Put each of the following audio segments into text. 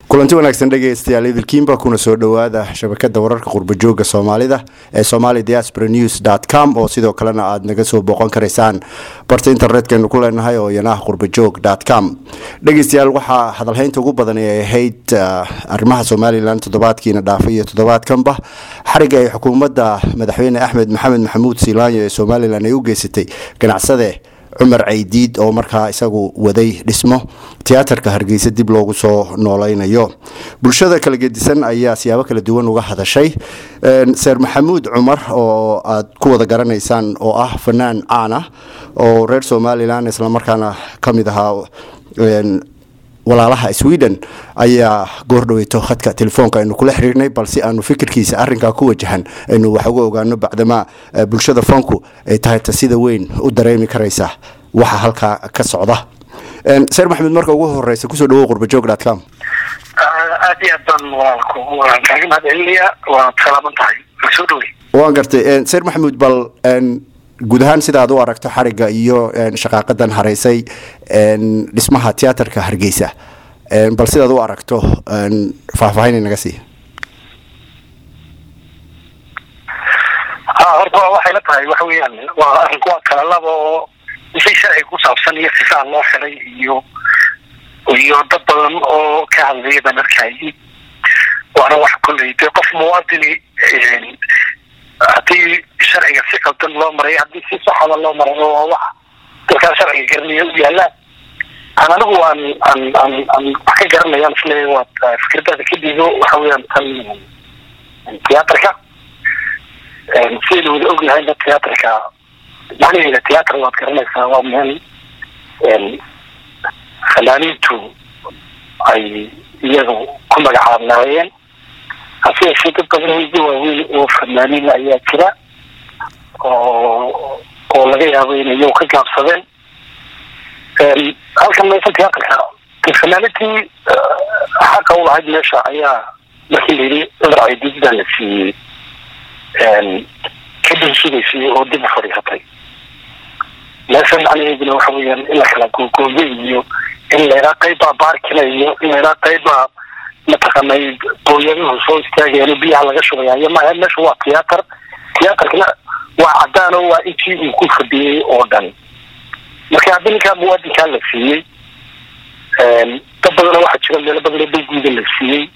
kulanti wanaagsan dhegeystayaal idilkiinba kuna soo dhowaada shabakada wararka qurbajooga soomaalida ee somali diaspora news com oo sidoo kalena aada naga soo booqan karaysaan barta internetkaynu ku leenahay oo yanaha qurbajoog com dhegeystayaal waxaa hadalhaynta ugu badan ay ahayd arrimaha somalilan toddobaadkiina dhaafay iyo toddobaadkanba xariga ay xukuumadda madaxweyne axmed maxamed maxamuud siilaanyo ee somalilan ay u geysatay ganacsade cumar caydiid oo markaa isagu waday dhismo tiyaatarka hargeysa dib loogu soo nooleynayo bulshada kala gedisan ayaa siyaabo kala duwan uga hadashay seer maxamuud cumar oo aad ku wada garanaysaan oo ah fanaan caan ah oo reer somalilan islamarkaana ka mid ahaa walaalaha sweden ayaa goordhaweyto khadka telefoonka aynu kula xiriirnay balse aanu fikirkiisa arinkaa ku wajahan aynu wax uga ogaano bacdamaa bulshada fanku ay tahay ta sida weyn u dareemi karaysa waxa halkaa ka socda seer maxamed marka ugu horeysa kusoo dhawo qurbajoog com aad iyo aad baan walaalku waan kaaga mahad celinayaa waad salaaman tahay soo dhawey waan gartay seer maxamuud bal guud ahaan sida aad u aragto xariga iyo shaqaaqadan hareysay dhismaha tiyaatarka hargeysa bal sidaad u aragto faahfaahin naga sii ha horta waxay la tahay waxa weeyaan waa arrinku waa kala laba oo wixii sharciga ku saabsan iyo sifaa loo xiray iyo iyo dad badan oo ka hadlaya baan arkayay waana wax kolley dee qof muwaadini haddii sharciga si qaldan loo maray haddii si saxada loo maray oo wax dalkaa sharciga garanaya u yaallaan an anigu aan aan aan aan wax ka garanayaan isle waad fikradaada ka diido waxa weeyaan tan tiyaatarka sidaynu wada ognahayna tiyaatarka macnaheeda tiyaatar waad garanaysaa waa meel fanaaniintu ay iyagu ku magacaabnaayeen hase yeeshee dad badan weydi waaweyn oo fanaaniin ayaa jira oo oo laga yaabo inay iyagu ka gaabsadeen halkan meesha tiyaatarka fanaaniintii xaqa u lahayd meesha ayaa markii la yidhi cumar caydiidbaa la siiyey ka dhinsugaysay oo dib u fadhiisatay meesha macnaheeduna waxa weeyaan in la kala googooyo iyo in laydhaa qaybbaa baarkina iyo in laydhaa qaybbaa mataqaanay booyaduhu soo istaagayan biyaha laga shubayayo maaha meesha waa tiyaatar tiyaatarkana waa cadaan oo waa intii uu ku fadhiyey oo dhan marka haddii ninkaa muwaadinkaa la siiyey dad badana waxaa jira meelo badanoo dalguuda la siiyey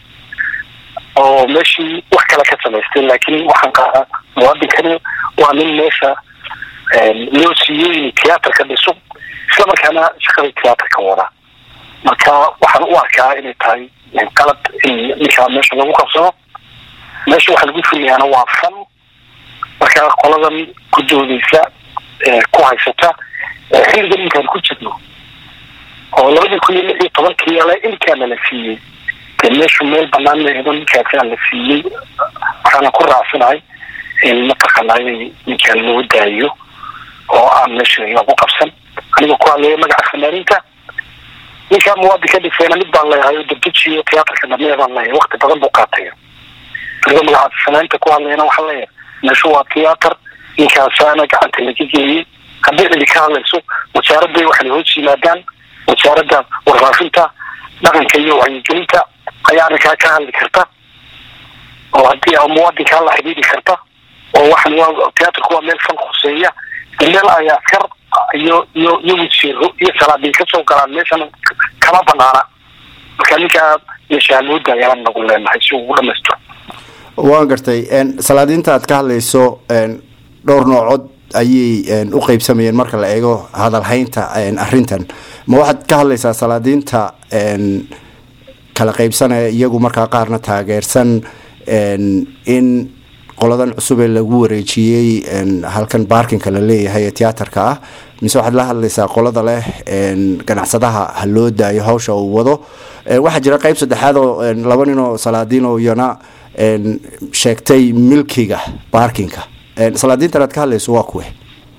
oo meeshii wax kale ka samaystay laakiin waxaan qaadaa muwaadinkani waa nin meesha loo siiyey in tiyaatarka dhiso isla markaana shaqada tiyaatarka wada marka waxaan u arkaa inay tahay qalad in ninkaa meesha lagu qabsado meesha waxa lagu fuliyaana waa fan marka qoladan ku doodeysa ku haysata xilligan inkaan ku jirno oo labadii kun iyo lix iyo tobankii ale inkaana la siiyey dee meeshu meel banaan meedo ninkaasaa la siiyey waxaana ku raacsanahay in mataqaanay ninkaan loo daayo oo aan meesha lagu qabsan aniga ku hadlaya magaca fanaaniinta ninkaa muwaadinka dhisayna mid baan leeyahay oo dabdejiyo tiyaatarka dhamee baan leeyahay wakti badan buu qaatay aniga magaca fanaaniinta ku hadlayana waxaa leeyahay meeshu waa tiyaatar ninkaasaana gacanta laga geliyey haddii cidi ka hadlayso wasaaradday waxay hoos yimaadaan wasaaradda warfaafinta dhaqanka iyo wacyigelinta ayaa arrinkaa ka hadli karta oo haddii muwaadinkaa la xidhiidi karta oo waxan waa tiyaatarku waa meel fan khuseeya meel ay askar iyo iyo iyo wasiiro iyo salaadiin kasoo galaan meeshana kama banaana marka ninkaa meesha loo daayaan nagu leenahay si uu dhamaystiro waan gartay salaadiinta aad ka hadlayso dhowr noocood ayay u qeybsamayeen marka la eego hadalhaynta arintan ma waxaad ka hadlaysaa salaadiinta kala qeybsanaya iyagu markaa qaarna taageersan in qoladan cusub ee lagu wareejiyey halkan baarkinka la leeyahay ee tiyaatarka ah mise waxaad la hadlaysaa qolada leh ganacsadaha ha loo daayo hawsha uu wado waxaa jira qeyb saddexaad oo laba nin oo salaadiin oo iyana sheegtay milkiga baarkinka salaadiintan aad ka hadlayso waa kuwe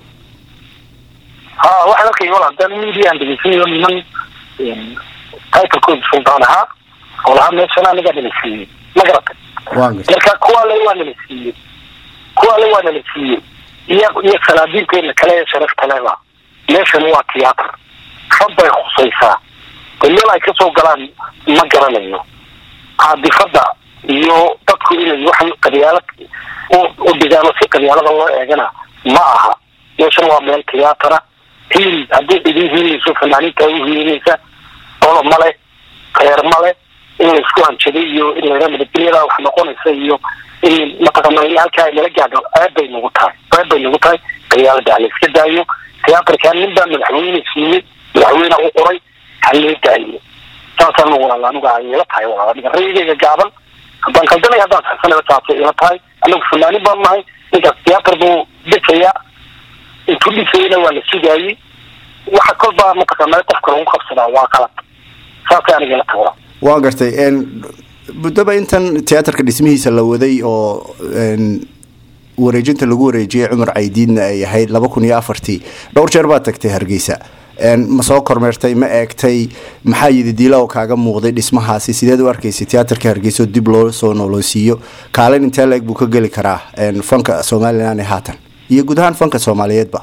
ha waxaan arkay wal haddaan mediaan dhegeysanayo niman titlekooda suldaan ahaa oo lahaa meeshana anigaa nala siiyey ma garatay marka kuwa le waa nala siiyey kuwa le waa nala siiyey iyo iyo salaadiinteena kale ee sharafta leba meeshan waa tiyaatar rab bay khusaysaa de meel ay kasoo galaan ma garanayo caadifada iyo dadku inay waxan qabyaalad u dhigaano si qabyaalada loo eegana ma aha meeshan waa meel tiyaatara hiil haddii idin hiilayso fanaaniinta u hiilinaysa dolo male reer male in la isku hanjaday iyo in layha nabadgelyada wax noqonaysa iyo in mataqana halkaa nala gaadho aad bay nagu tahay aad bay nagu tahay qabyaalada hala iska daayo tiyaatarkan nin baa madaxweyne siiyey madaxweyne u qoray halee daayo saasaan walaal aniga ay ila tahay walaal aniga rayigayga gaaban haddaan kaldanay haddaan saxsanaba saasay ila tahay anagu fanaanin baan nahay ninkaas tiyaatar buu dhisaya intuu dhisayna waa la sugaayey waxa kolbaa mataqaana qofka lagu qabsadaa waa qalad saasay aniga ila tahay walaal waa gartay muddaba intan tiyaatarka dhismihiisa la waday oo wareejinta lagu wareejiyay cumar caydiidna ay ahayd laba kun iyo afartii dhowr jeer baad tagtay hargeysa ma soo kormeertay ma eegtay maxaa yididiila oo kaaga muuqday dhismahaasi sideed u arkaysay tiyaatarka hargeysa oo dib loo soo nolosiiyo kaalin intee la-eg buu ka geli karaa fanka somalilan ee haatan iyo guud ahaan fanka soomaaliyeedba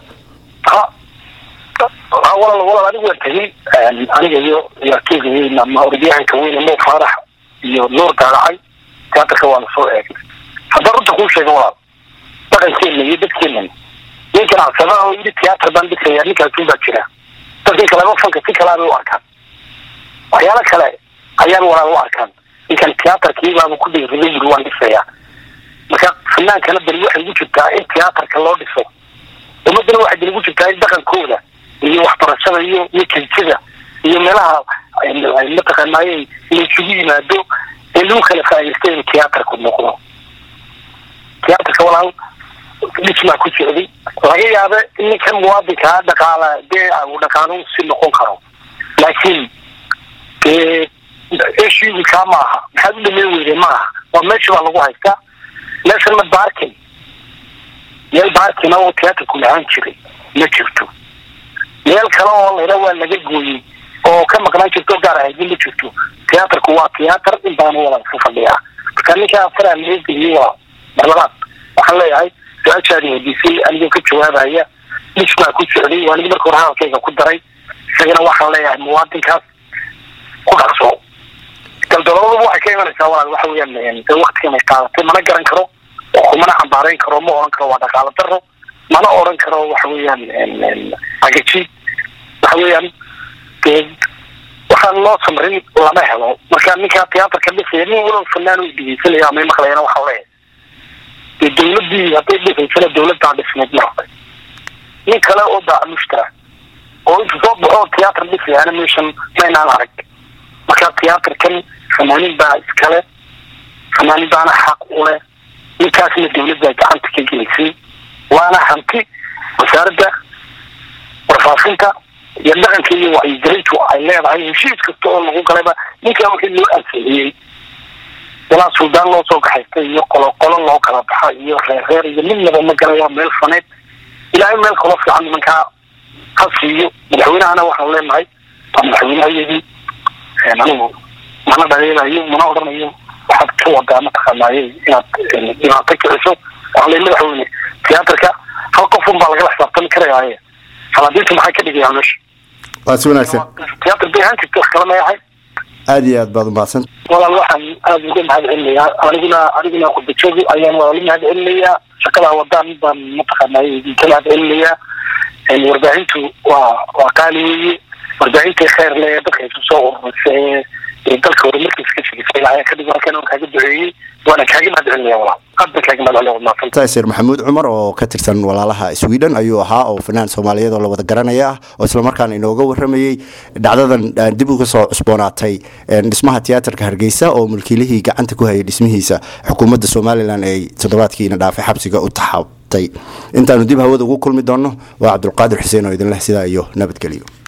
ha walaal walaal anigu waan tegey aniga iyo yarkeyga weyn ama orodyahanka weyn mo faarax iyo nuur daagacay tiyaatarka waana soo eegnay haddaan runta kuu sheega walaal dhaqankeena iyo dadkeena nin ganacsada oo yidhi tiyaatar baan dhisaya ninkaasuun baa jira dadkii kaleba fanka si kalaabay u arkaan waxyaalo kale ayaan walaal u arkaan ninkan tiyaatarkiibaaba ku dhiirada yiri waan dhisayaa marka fanaankana beri waxay ugu jirtaa in tiyaatarka loo dhiso ummadana waxay beri ugu jirtaa in dhaqankooda iyo waxbarashada iyo iyo kensida iyo meelaha mataqaanaaye la isugu yimaado in lagu kala faa'idaysto inuu tiyaatarku noqdo tiyaatarka walaal dhismaa ku socday laga yaaba in ninkan muwaadinkaa dhaqaala dee uu dhaqaalo si noqon karo laakiin dee eshiikaa ma aha maxaad u dhameyn weyday ma aha waa meesha baa lagu haystaa meeshan ma baarkin meel baarkina oo tiyaatarku lahaan jiray ma jirto meel kale oo layha waa laga gooyey oo ka maqnaan jirto gaar ahaydin ma jirto tiyaatarku waa tiyaatar in badan walaal ku fadhiyaa marka ninkaa afaraa leegeliyey waa marlabaad waxaan leeyahay su-aashaadi weydiisay anigoo ka jawaabaya dhismaa ku socday waa nigi marka hore hadalkayga ku daray isagana waxaan leeyahay muwaadinkaas ku dhaqso galdaloodaba waxay ka imanaysaa walaal waxa weeyaan de waktigan ay qaadatay mana garan karo kumana cambaareyn karo ma oran karo waa dhaqaalo daro mana oran karo waxa weeyaan agajiid waxa weeyaan de waxaan loo samrin lama helo marka ninkaa tiyaatarka dhisaya nin walow fanaan u dhegeysanaya ama maqlayana waxaa leeyahay dee dawladii hadday dhisaysana dawladdaa dhismeed ma rabay nin kale oo baa mushtara oo inta soo baxo tiyaatar dhisayaana meeshan maynaan arag marka tiyaatarkan fanaanin baa iskale fanaanin baana xaq u leh ninkaasna dawladdaa gacanta ka gelisay waana hanti wasaaradda warfaafinta iyo dhaqanka iyo wacyigelintu ay leedahay heshiis kasta oo lagu galayba ninkaa wixii loo ansixiyey walaa suldaan loo soo kaxaystay iyo qolo qolo loo kala baxa iyo reer reer iyo midnaba ma garan waa meel faneed ilaahay meel kaloo fiican nimankaa ha siiyo madaxweynahana waxaan leenahay waa madaxweynehayadii anigu mana dhaleelayo mana odhanayo waxaad ka wadaa mataqaanaaye inaad dhibaato kiciso waxaan leey madaxweyne tiyaatarka hal qof un baa lagala xisaabtami karayaaye salaadiintu maxay ka dhigayaan meesha waa si wanaagsan tiyaatar bay ahaan jirta wax kala ma yahay aada iyo aad baad umahadsan walaal waxaan aada uga mahad celinayaa aniguna aniguna khudbajoogi ayaan walaal u mahad celinayaa shaqadaa wadaan baan mataqaanay idinka mahad celinayaa warbaahintu waa waa qaali weeye warbaahintai kheyr le dadka isu soo ururisa ee dalka horumarkiisa ka shegisa ilaahay ka dhigo halkan kaaga duceeyey waana kaaga mahad celinaya walaal aad baan kaaga mahad celinaya maafan taasir maxamuud cumar oo ka tirsan walaalaha sweden ayuu ahaa oo fanaan soomaaliyeed oo la wada garanaya ah oo islamarkaana inooga waramayey dhacdadan dib uga soo cusboonaatay dhismaha tiyaatarka hargeysa oo mulkiilihii gacanta ku hayay dhismihiisa xukuumadda somalilan ay toddobaadkiina dhaafay xabsiga u taxabtay intaanu dib hawada ugu kulmi doonno waa cabdulqaadir xuseen oo idin leh sidaa iyo nabadgelyo